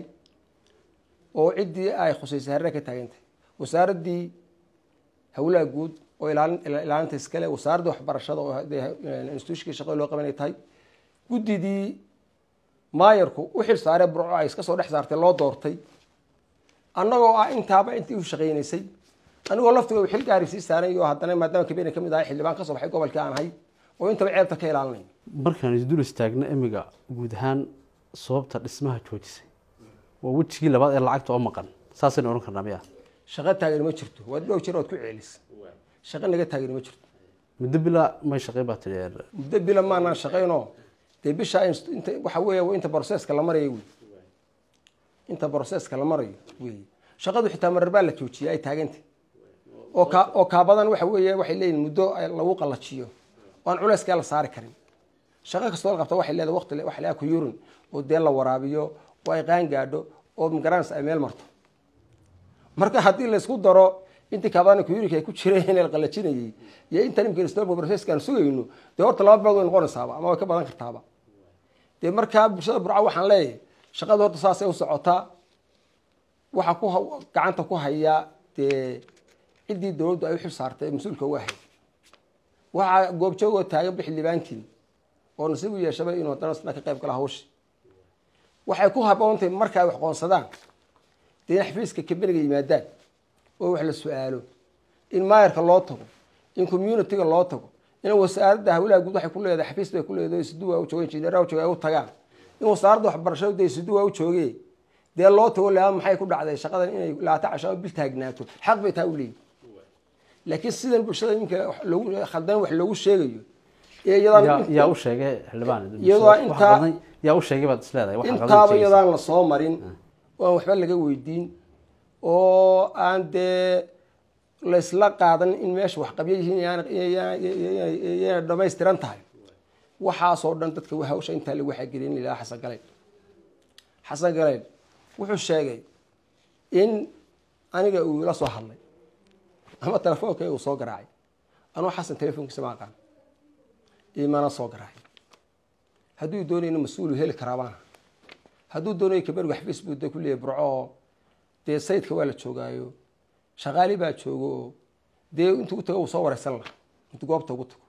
oo ciddii ay khusaysay haraa ka taagan tahay wasaaraddii hawlaha guud oo ilaalin ilaalinta iskale wasaaradda waxbarashada oo institutionkii shaqada loo qabanay tahay guddidii maayarku u xil saaree burco ay iska soo dhex saartay loo doortay annagoo ah intaaba intii u shaqaynaysay anigoo laftiga xil gaari sii saaray oo haddana maadaama kabeena kamid ahay xildhibaan kasoo baxay gobolkii aan ahay oo intaba ceebta ka ilaalinay markaan isdul istaagna imiga guud ahaan sababta dhismaha joojisay waa wejigii labaad ee lacagta oo maqan saasaynu odhan karnaa miya shaqo taagani ma jirto waad dhow jir ood ku ceelis shaqo naga taagani ma jirto muddo bilaa may shaqayn baa tidhi muddo bila maanaan shaqaynoo dee bisha inta waxa weeya inta broseska la marayo wey inta broseska la marayo wey shaqadu xitaa marar baa la joojiyay ay taagantay oo ka oo kaabadan waxa weeye waxay leeyihin muddo lagu qallajiyo oo aan culeyskaa la saari karin shaqo kastoo la qabta waxay leedahay waqti waxa leedahay kuyurin oo dee la waraabiyo oo ay qaan gaadho oo magaranaysa ay meel marto marka haddii laysku daro intii kaabadan kuyurinka ay ku jireen la qallajinayay iyo inta nimka installment processka aan sugayno dee horta laba bilood way noqonaysaaba ama way ka badan kartaaba dee markaa bulshada burca waxaan leeyahay shaqada horta saasay u socotaa waxaa ku gacanta ku hayaa dee ciddii dowladdu ay u xil saartay mas-uulka uga ahayd waxaa goobjoogoo taagan bixildhibaantiin oo nasiib u yeeshabay inuu haddana isna ka qayb gala hawshi waxay ku haboontay marka ay wax qoonsadaan dee in xafiiska kabeniga yimaadaan oo wax la su-aalo in maayarka loo tago in communitiga loo tago in wasaaradda hawlaha guud waxay ku leedahay xafiis bay ku leedahay siduwaa u jooga injineeraha u jooga ay u tagaan in wasaaradda waxbarashadu dee siduwaa u joogee dee loo tago laa maxay ku dhacday shaqadan inay laata casho bil taagnaato xaq bay taa u leeyihin laakiin sidan bulshada iminka wax loogu khaldan wax loogu sheegayo ee yaa iyadaan yaa u sheegay xildhibaan Iyadoo wax intaa- badan yaa u sheegay baad isleedahay waxa qaldan intaaba sheegaysa. iyadaan la soo marin oo aan waxba laga weydiin oo aan dee laysla qaadan in meesha wax qabyo yihiin iyana dhamaystiran tahay waxaasoo dhan dadka hawsha intaa lagu xagelin ilaa xasan galeyn xasan galeyn wuxuu sheegay in aniga uu ila soo hadlay ama telefoonka uu soo garaacay anuu xasan telefoonkiisa ma aqaan imana soo garaacay hadduu doonayna mas-uulu heli karaabaana hadduu doonayo kabarga facebook da kuleeyahy burco dee sayidka waa la joogaayo shaqaali baa joogo oo dee intuu u tago uu soo wareysan laha intuu goobta ugu tago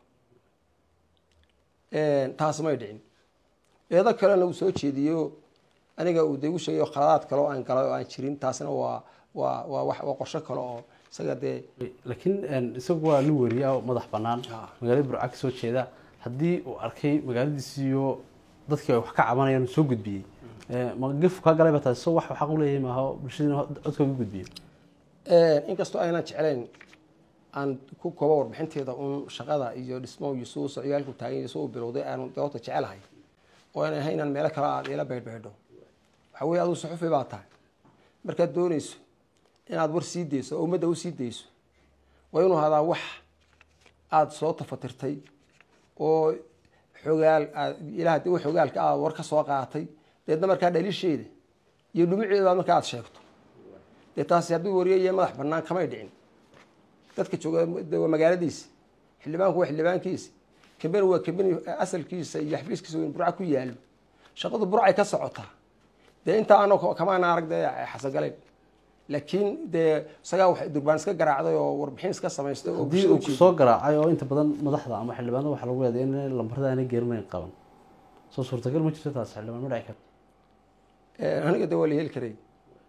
taas may dhicin eedo kalena uu soo jeediyo aniga uu de igu sheegayo khaladaad kale oo aan galay oo aan jirin taasna waa waa waa wax waa qorsho kale oo isaga dee laakiin een, isagu waa nin weriya oo madax banaan Ah. magaalada burca kasoo jeeda haddii uu arkay magaaladiisiiyo dadkii ay wax ka cabanayaan uu soo gudbiyey ee, ma gef ka galay ba taasi so wax xaq u leeyahay maaha bulshadiina codka uga gudbiyo inkastoo aynan jeclayn aan ku koobo warbixinteeda un shaqada iyo dhismo iyo suu socdaalku taagan iyo suu u bilowday aanu doorta jecelahay oo aan ahayn inaan meelo kale aad ila beydhbeydho waxa weeye aduu suxufi baa tahay markaad doonayso inaad war sii dayso oo ummadda u sii dayso waa inuu hadaa wax aada soo tafatirtay oo xogaal aad ilaah de xogaalka aad war ka soo qaatay deedna markaa dhalisheeda iyo dhumuceeda marka aad sheegto dee taasi hadduu wariye iyo madax banaan kamay dhicin dadka jooga de waa magaaladiisi xildhibaanku waa xildhibaankiisi kambeni waa kambeni asalkiisa iyo xafiiskiisa in burca ku yaalo shaqadu burcay ka socotaa dee intaa ano kamaana arag dee xasan galeyn laakiin dee isagaa wax durbaan iska garaacday oo warbixin iska samaystay oo haddii bulshada uu u jeediyey. soo garaacay oo inta badan madaxda ama xildhibaanada waxaa lagu eeday in lambarada aanay geerinayn qaban soo suurtagal ma jirto taas xildhibaan ma dhici karto Ee, aniga de waa la heli karay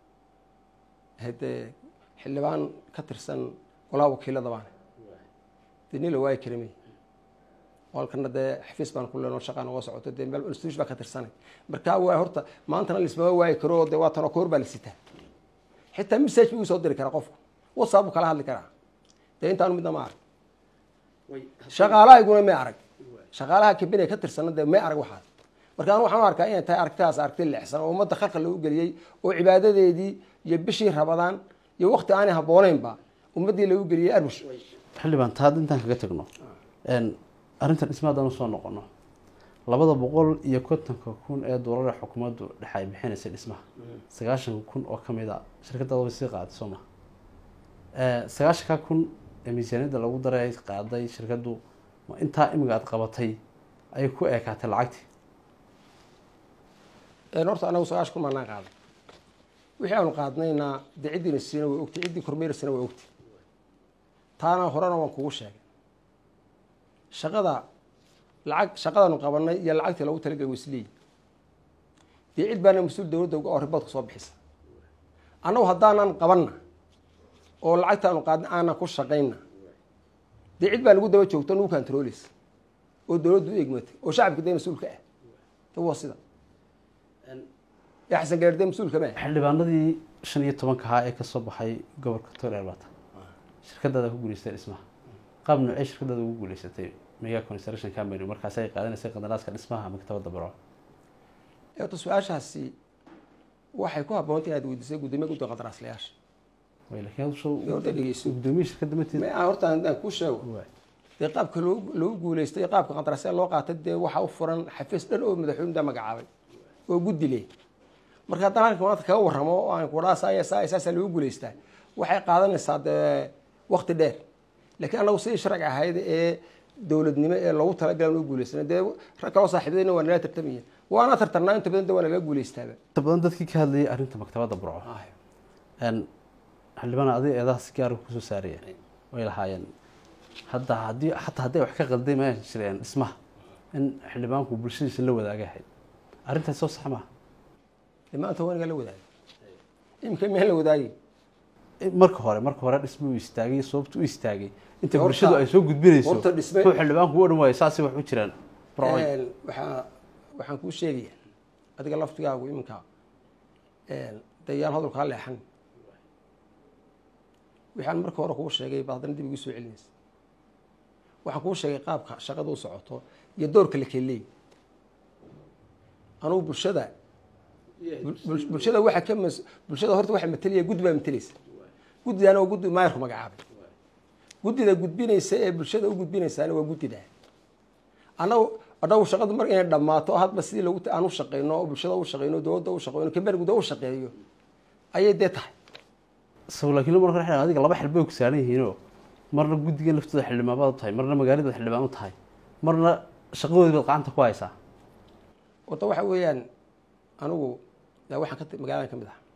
hadee xildhibaan ka tirsan golaha wakiilada baan dee nin la waayi kara may walkana dee xafiis baan ku leenoo shaqaan uga socoto dee meel institution baa ka tirsanay marka waa horta maantana lismama waayi karo oo dee waa tanoo koor baa la sitaa xitaa message buu soo diri karaa qofku whatsapp buu kala hadli karaa dee intaanu midna ma arag shaqaalaha iguna may arag shaqaalaha kabine ka tirsana dee may arag waxaas marka anu waxaan u arkaa inay tahay aragtidaas aragti leexsan oo ummadda khalqa lagu geliyey oo cibaadadeedii iyo bishii rabadaan iyo wakti aanay habbooneynba ummaddii lagu geliyey arbush xildhibaan ta hadda intaan kaga tagno een, arrintan dhisma haddaan usoo noqono labada boqol iyo kontonka kun ee doolar ee xukuumaddu dhexe ay bixinaysay dhismaha sagaashan kun oo ka mid a shirkaddaada way sii qaaday soo maha sagaashanka kun ee miisaaniyadda lagu daray ay qaaday shirkaddu ma intaa imiga aad qabatay ayay ku eekaatay lacagtii horta anagu sagaash kun maanaan qaaday wixii aanu qaadnayna dee ciddiina siina way ogtay ciddii kormeerisana way ogtay taana horena waan kugu sheegay shaqada lacag shaqadaanu qabanay iyo lacagtii lagu talagelay wasleey dee cid baana mas-uul dowladda uga oo riboodka soo bixisa annagu haddaanan qabanna oo lacagta aanu qaadnay aanan ku shaqayna dee cid baa nagu daba joogto nagu kantarooleysa oo dowladdu u egmatay oo shacabka dee mas-uulka ah de waa sida ee xasan gaardee mas-uulka ma ah xildhibaanadii shan iyo tobanka ahaa ee kasoo baxay gobolka togdheer baata shirkadaada ku guuleystay dhismaha qaab noocee shirkadaada ugu guuleysatay mega construction company markaasi ay qaadanaysay qandaraaska dhismaha maktabadda barco eeto su-aashaasi waxay ku habboonta inaad weydiisay guddoomiya guddiga qandaraaslayaasha way laakiin hadda soo horta dhegeyso gudoomiye shirkadda mateed ma horta aan aan kuu sheego dee qaabka loo loogu guuleystay iyo qaabka qandaraasyada loo qaatay dee waxaa u furan xafiis dhan oo madaxweynuda magacaabay oo guddi leh marka haddana halka maanta kaga warramo oo aan kudhaa saaya saaya saasaa loogu guuleystaa waxay qaadanaysaa dee wakti dheer laakiin annagu sidii sharci ahayd ee dowladnimo ee loogu talagalay loo guuleysana dee rag kaloo saaxiibadayna waa nala tartamayeen waana tartarnaa inta badan de waa nalaga guuleystaaba inta badan dadkii ka hadlayay arrinta maktabadda burco een, xildhibaan adiga eedaha si gaara kusoo saaraya way lahaayeen hadda haddii xataa hadday wax ka qalday ma jireen dhismaha in xildhibaanku bulshadiisa la wadaaga ahayd arrintaas soo sax maaha dee maanta waa naga la wadaagay imika miyaan la wadaagay marka hore marka hore dhisma uu istaagay sababta u istaagay inta Horta- bulshadu ay soo gudbinayso horta dhisme- kuwa xildhibaanku u odhan waayo saasay wax u jiraan burcoy waxaa waxaan kuu sheegaya adiga laftigaagu iminka dee yaan hadalkaa leexan waxaan marka hore kuu sheegay baad haddana dib igu soo celinaysa waxaan kuu sheegay qaabka shaqada u socoto iyo doorka la keleey anugu bulshada bul- bulshada waxa ka mas bulshada horta waxa matelaya guddi baa matelaysa guddidaana waa guddi maayarku magacaabay guddida gudbinaysa ee bulshada u gudbinaysaana waa guddida annagu annagu shaqadu mar inay dhammaato hadba sidii lagu aan u shaqeyno oo bulshada u shaqeyno dowladda u shaqeyno kamber guda u shaqeeyo ayay dee tahay saw laakiin marka xidhan adiga laba xil bay ku saaran yihiinoo marna guddigan laftooda xildhibaan baad u tahay marna magaalada xildhibaan u tahay marna shaqadoodii baad gacanta ku haysaa horta waxa weeyaan anigu yaa waxaan ka t- magaaladan ka mid ah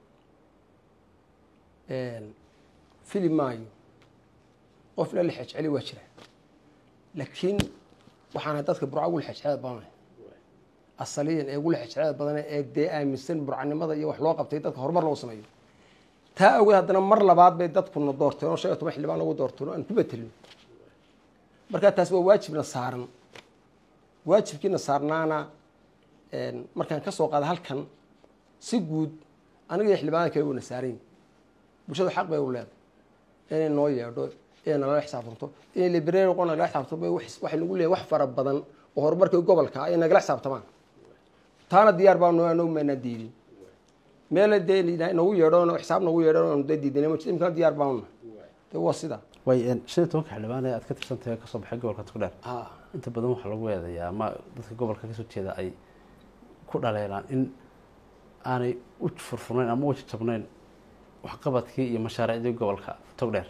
fili maayo qof la lexejceli waa jira laakiin waxaana dadka burca ugu lexejcelada badan asaliyan ee ugu lexejcelada badan ee dee aaminsan burcanimada iyo wax loo qabtay dadka horumar loo sameeyo taa awgeed haddana mar labaad bay dadkuna doorteen oo shan iyo toban xildhibaan lagu doorteen oo aan ku betelin markaa taas waa waajibna saaran waajibkiina saarnaana markaan ka soo qaada halkan si guud aniga iyo xildhibaanada kale wana saarayn bulshadu xaq bay u leedahay inay noo yeedho inay nalala xisaabtanto inay library noqon nagala xisaabtanto waxay nagu leeyahay wax fara badan oo horumarkii gobolka ah ay nagala xisaabtamaan taana diyaar baa noo anoo maanaa diidin meela dee nagu yeedho xisaab nagu yeedho aanu dee diidanay ma jirto imkana diyaar baanuna dee waa sida way shan iyo tobanka xildhibaan ee aad ka tirsan tahay kasoo baxay gobolka togdheer ha inta badan waxaa lagu eedayaa ama dadka gobolka kasoo jeeda ay ku dhaleelaan in aanay u furfurnayn ama u jajabnayn waxqabadkii iyo mashaariicdii gobolka togdheer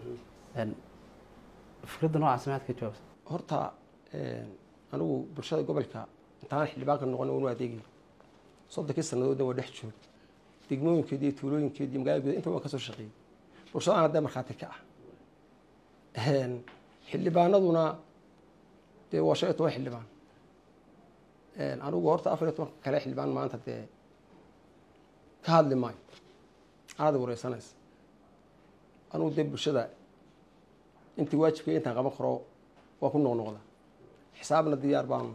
fikradda noocaas maxaad ka jawaabsa horta anigu bulshada gobolka intaan xildhibaanka noqon wanu adeegay soddonkii sanadoodna waa dhex joog degmooyinkeedi iyo tuulooyinkeedi iyo magaalada guda inta waan kasoo shaqeeyey bulshadaan haddee markhaati ka ah xildhibaanaduna dee waa shan iyo toban xildhibaan anigu horta afar iyo tobanka kale xildhibaan maanta dee ka hadli maayo aada wareysanaysa anigu dee bulshada intii waajibka intaan qaban karo waa ku noqnoqda xisaabna diyaar baanu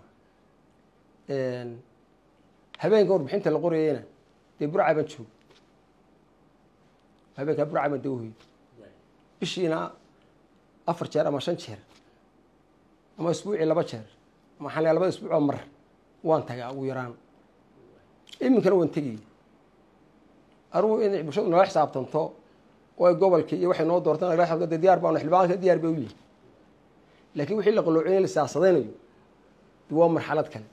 habeenka warbixinta la qorayeyna dee burca baan joog habeenkaa burca baan dawhoy bishiina afar jeer ama shan jeer ama isbuucii laba jeer ama waxaan leeyahay labada isbuuc oo mar waan tagaa ugu yaraan iminkana waan tegaya anugu inay bulshadu nala xisaabtanto oo ay gobolkii iyo waxay noo doortaan nagala xisaabtanto dee diyaar baanu xildhibaanka diyaar bay u yihin laakiin wixii la qalloocin in la siyaasadaynayo de waa marxalad kale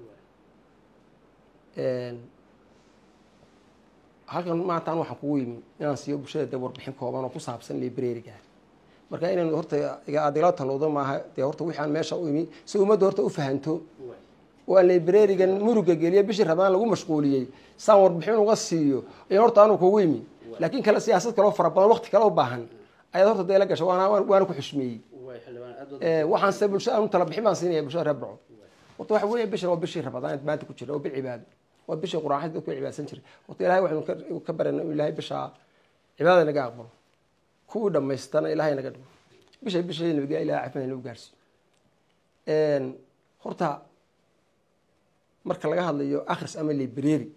halkan maantaan waxaan kugu yimi inaan siiyo bulshada dee warbixin kooban oo ku saabsan librariga marka inaynu horta adigala talowdo maaha dee horta wixaan meesha u imi si ummadda horta u fahanto oo aan librarigan muruga geliyo bishii rabaan lagu mashquuliyey saan warbixin uga siiyo in horta anu kugu yimi laakiin kale siyaasad kaleo fara badan wakti kale u baahan ayaad horta dee la gasho waana waana ku xushmeeyey waxaanse bulshada anu tala bixin baan siinaya bulshada reer burco horta waxa weeye bishan waa bishii rabadaan maanta ku jira oo bil cibaado waa bishii quraaxad dadku cibaadsan jiray horta ilahay waxaynu ka barana inuu ilahay bishaa cibaadada naga aqbalo kuwii dhamaystana ilahay naga dhigo bisha bisha nabiga ilahay cafimad nagu gaarsiiyo horta marka laga hadlayo akhris ama library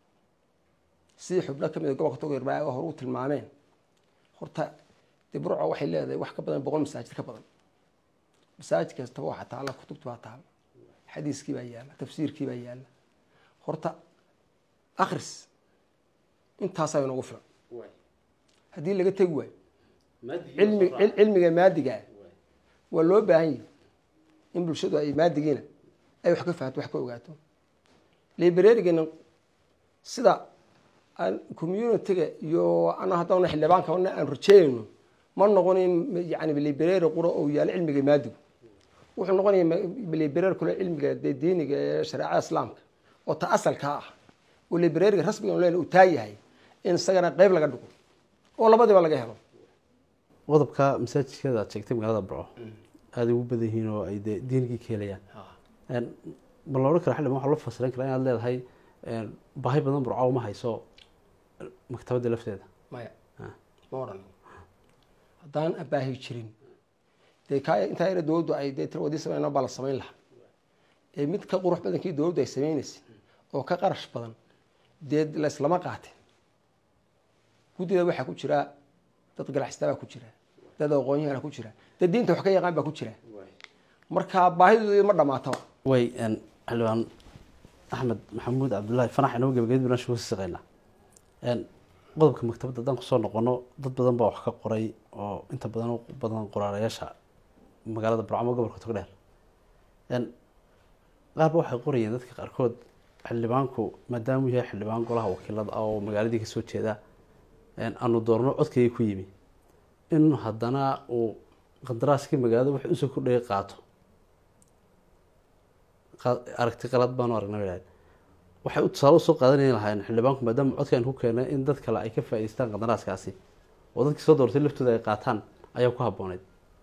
sidii xubno ka mid a gobolka togdheer baa hore u tilmaameen horta dee burco waxay leedahay wax ka badan boqol masaajid ka badan masaajid kastaba waxaa taala kutubta baa taala xadiiskii baa yaala tafsiirkii baa yaala horta akhris intaasaa inoogu filan haddii laga tegi waayo cilmi cilmiga maadigaa waa loo baahan yahi in bulshadu ay maadigiina ay wax ka fahanto wax ka ogaato librarigana sida aan communitiga iyo ana haddana xildhibaanka aan rajeynayno ma noqon in yani library qura oo yaalo cilmiga maadigu wuxuu noqonaya library kule cilmiga dee diiniga ee shareecada islaamka oo ta asalka ah oo librariga rasmiga len uu taa yahay in isagana qeyb laga dhigo oo labadiiba laga helo qodobka masaajidkeeda aad sheegtay magaalada burco aada ugu badan yihiin oo ay dee diinigii ka helayaan ma la odhan kara xildhibaan waxa loo fasiran karaa inaad leedahay baahi badan burco uma hayso maktabadda lafteeda maya ma odhan haddaan abaahi jirin dee ka intaa yara dowladdu ay dee tirwadii sameyn baa la samayn lahaa ee mid ka qurux badankii dowladdu ay sameynaysa oo ka qarash badan dee la islama qaatin guddida waxaa ku jira dad ganacsata baa ku jira dad aqoonyahana ku jira dad diinta wax ka yaqaan baa ku jira marka baahidooda ma dhamaataba way xildhibaan axmed maxamuud cabdullaahi fanax inoo gebagabad barnaamijka ku saqeynaa qodobka maktabadda haddaan kusoo noqono dad badan baa wax ka qoray oo inta badan u badan qoraalayaasha magaalada burcamo gobolka togdheer qaarba waxay qorayeen dadka qaarkood xildhibaanku maadaamuu yahay xildhibaan golaha wakiilada ah oo magaaladii kasoo jeeda aanu doorno codkayga ku yimi in haddana uu qandaraaskii magaalada wax usoo kordhaya qaato aragti qalad baanu aragnay waxay u tusaale usoo qaadanay lahaayeen xildhibaanku maadaama codka aan ku keenay in dad kale ay ka faa'idaystaan qandaraaskaasi oo dadkii soo doortay laftooda ay qaataan ayaa ku habbooneyd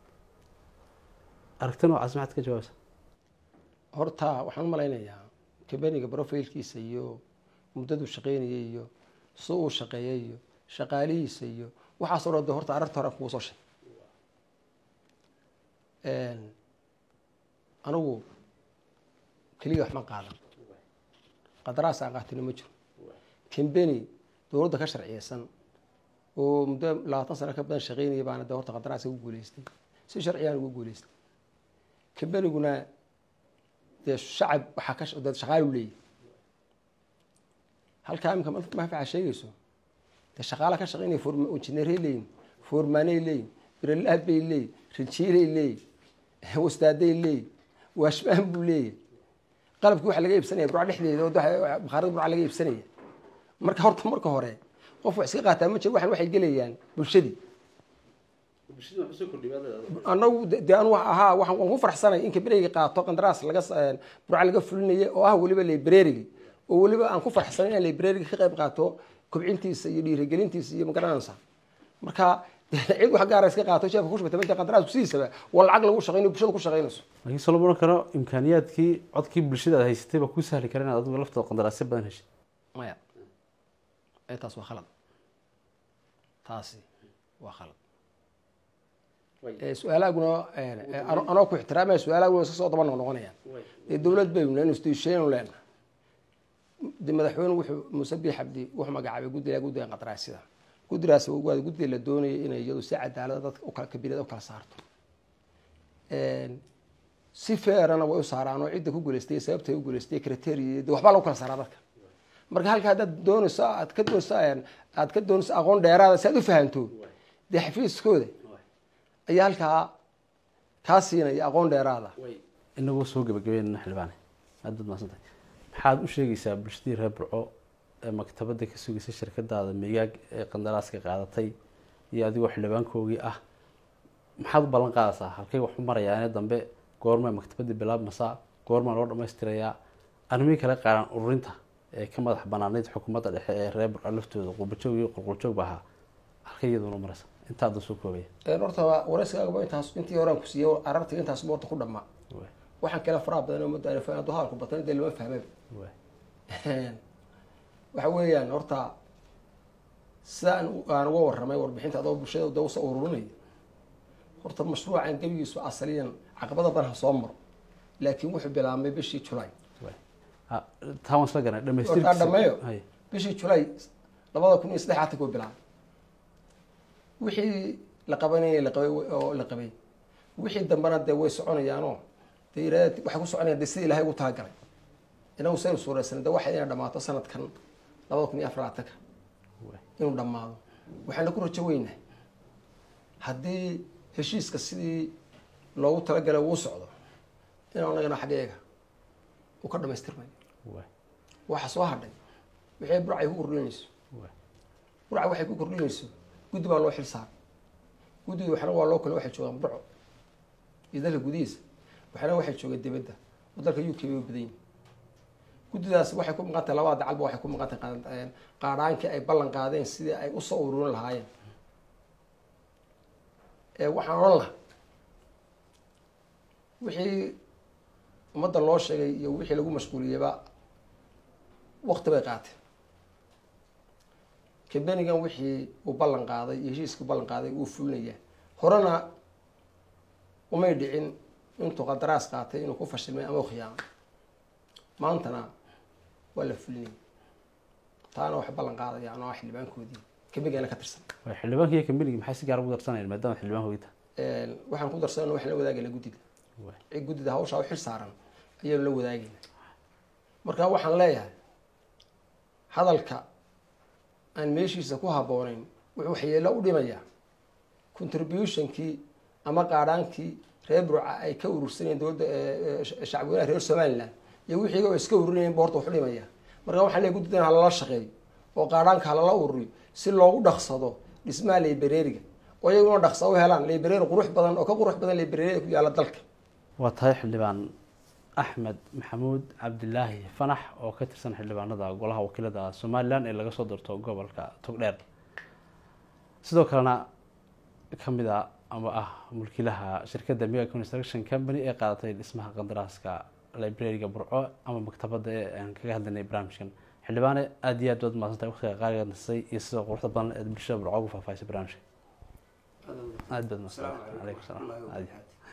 aragti noocaas maxaad ka jawaabaysa horta waxaan u malaynayaa kabeniga brofailkiisa iyo muddaduu shaqeynayay iyo si uu shaqeeyay iyo shaqaalihiisa iyo waxaasoo dhan de horta ararta hore kugu soo sheeg anigu keliya wax ma qaadan qadaraas aan qaatino ma jiro kambeni dowladda ka sharciyeysan oo muddo labaatan sano ka badan shaqeynaya baana de horta qadaraaska ku guuleystay si sharciyaan ugu guuleystay kambeniguna dee shacab waxaa ka dee shaqaalu leeyahy halkaa imika mafaca sheegayso dee shaqaala ka shaqeynaya form injineeray leeyihin foormaanay leeyihin biralaab bay leeyihin rinjiilay leeyihin wastaaday leeyihin waashmaan buu leeyahy qalabkii waxa laga iibsanaya burca dhexdeeda oo bakhaarada burca laga iibsanaya marka horta marka hore qof wax iska qaataa ma jiro waxan waxay gelayaan bulshadii anagu de anu ahaa waxaan waan ku farxsanay in kabreyga qaato qandaraas laga burca laga fulinaya oo ah weliba librariga oo weliba aan ku farxsanay inaan librariga ka qayb qaato kobcintiisa iyo dhiirigelintiisa iyo magaranaysa marka cid wax gaara iska qaato sheefka kushubata manta qandaraasku sidiisaba waa lacag lagu shaqeynayo bulshada ku shaqeynayso laakiin soo lama ohan karo imkaaniyaadkii codkii bulshada aad haysatay baa kuu sahli kara inaad adigu laftooda qandaraasyo badan heshay maya taas waa khalad taasi waa khalad su-aalaaguna anoo ku ixtiraamaya su-aalaaguna iska soo daba noqnoqonayaan dee dowlad baynu lena institution leena de madaxweyne wuxuu muuse biix cabdi wuxuu magacaabay guddiga guddiga qandaraasyada guddigaas waa guddiga la doonaya inay iyadu si cadaalada dadka ukala kabirada ukala saarto si feerana way u saaraan oo cidda ku guuleystay sababtay u guuleystay criteria de waxbaa lagu kala saaraa dadka marka halka haddaad doonayso aad ka doonayso aad ka doonayso aqoon dheeraada si aad u fahanto dee xafiiskooda ayaa halkaa kaa siinaya aqoon dheeraada inagoo soo gebagabeynana xildhibaane aad baad mahadsantahay maxaad u sheegaysaa bulshadii reer burco ee maktabadda ka sugaysa shirkadaada migaag ee qandaraaska qaadatay iyo adigoo xildhibaankoogii ah maxaad u ballan qaadaysaa halkay wax u marayaane dambe goormaa maktabadii bilaabmasaa goormaa loo dhamaystirayaa arrimihii kale qaaran ururinta ee ka madax banaanayd xukuumadda dhexe ee reer burco laftooda qurbajoog iyo qurqurjoog ba ahaa halkay iyaduna maraysa intaada soo koobaya horta warayskaagaba intaas intii horaan ku siiyey ararta intaas boorta ku dhamaa waxaan kale faraha badan oo madaana hadduu hadalku batan dee lama fahmaba waxa weeyaan horta sida aan uga warramay warbixinta adoo bulshada de usoo ururinaya horta mashruucan gebigiisu asaliyan caqabada badan ha soo maro laakiin wuxuu bilaabmay bishii julay taa waan isla garanay horta dhameeyo bishii julay labada kun iyo saddex atanka u bilaabay wixii la qabanayay laqabay oo la qabay wixii dambena dee way soconayaanoo dee iraada waxay ku soconayaan dee sida ilahay ugu talagalay inagu saynu suuraysanay de waxay inay dhamaato sanadkan labada kun iyo afar laatanka inuu dhammaado waxaana ku rajo weynahay haddii heshiiska sidii loogu talagalay uu socdo inuu anagana xaggeega uu ka dhamaystirmayo waxa soo hadhay wixii burcay ku kordhinayso burca waxay ku kordhinayso guddi baa loo xil saaray guddiga waxna waa loo kale waxay joogaan burco iyo dalka gudihiisa waxna waxay joogeen dibadda oo dalka u k bay u badan yihin guddidaas waxay ku maqan tahay labada dacalba waxay ku maqan tahay qaadhaankii ay ballan qaadeen sidii ay usoo ururin lahaayeen waxaan odhan lahaa wixii ummadda loo sheegay iyo wixii lagu mashquuliyeyba wakti bay qaateen kambenigan wixii uu ballan qaaday iyo heshiiskii ballan qaaday wuu fulinayaa horena umay dhicin intuu qandaraas qaatay inuu ku fashilmay ama u khiyaamay maantana waa la fulinaya taana waxay ballan qaadaya anoo ah xildhibaankoodii kambigeena ka tirsan Way, xildhibaanka iyo kambanigi maxay si gaar ugu darsanayeen maadaama xildhibaan hogita Een, waxaan ku darsanayna waxaan la wadaagayna guddida cid guddida hawshaa u xil saaran ayaanu la wadaagayna marka waxaan leeyahay hadalka aan meeshiisa ku habboonayn wuxuu waxyeelo u dhimayaa contributionkii ama qaadhaankii reer burca ay ka urursanayeen dowladda ee, ee, shacbweynaha reer somaliland iyo wixii oo iska ururinayeen ba horta wax u dhimaya marka waxaan leeyahay guddidan ha lala shaqeeyo oo qaadhaanka ha lala ururiyo si loogu dhaqsado dhismaha leybareeriga oo iyaguna dhaqsa u helaan leybareeri qurux badan oo ka qurux badan leybareerida ku yaalla dalka waa tahay xildhibaan axmed maxamuud cabdilaahi fanax oo ka tirsan xildhibaanada golaha wakiilada somalilan ee laga soo doorto gobolka togdheer sidoo kalena kamid a ama ah mulkiilaha shirkadda mega construction company ee qaadatay dhismaha qandaraaska librariga burco ama maktabadda ee aan kaga hadlaynay barnaamijkan xildhibaane aada iyo aad baad mahadsantahay waqtiga qaaliga nasay iyo sidoo quruxda badan ee bulshada burco ugu faahfaahisay barnaamijka aada baad mahadsantahay calaykum salaam aad iyo aad